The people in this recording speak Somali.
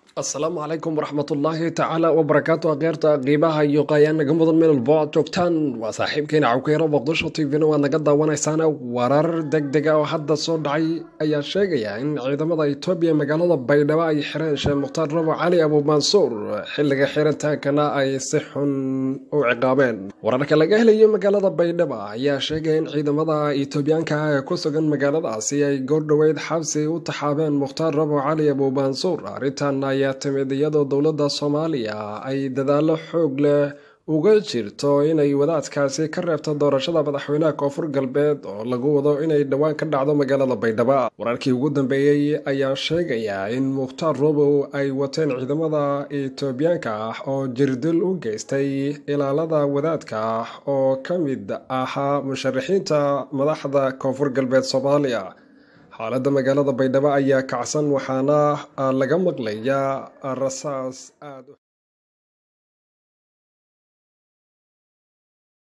asalaamu calaykum waraxmatullaahi tacaala wabarakaatu akeerta qiibaha iyo qaayaan naga mudan meel walbo aad joogtaan waa saaxiibkeena cawkeero boqdisho tvna waad naga daawanaysaana warar deg dega oo hadda soo dhacay ayaa sheegaya in ciidamada itoobiya magaalada baydhabo ay xireen sheekh mukhtaar rabo cali abuumansuur xilliga xirintaankana ay si xun u ciqaabeen wararka laga helayo magaalada baydhabo ayaa sheegaya in ciidamada itoobiyaanka ah ee ku sugan magaaladaasi ay goordhoweyd xabsi u taxaabeen mukhtaar rabo cali abuumansuur arrintan ayaa timid iyadoo dowladda soomaaliya ay dadaalo xoog leh uga jirto inay wadaadkaasi ka reebto doorashada madaxweynaha koonfur galbeed oo lagu wado inay dhowaan ka dhacdo magaalada baydhabo wararkii ugu dambeeyey ayaa sheegaya in mukhtaar robow ay wateen ciidamada itoobiyaanka ah oo jirdil u geystay ilaalada wadaadka oo ka mid ahaa musharaxiinta madaxda koonfur galbeed soomaaliya xaaladda magaalada baydhabo ayaa kacsan waxaana laga maqlayaa rasaas aad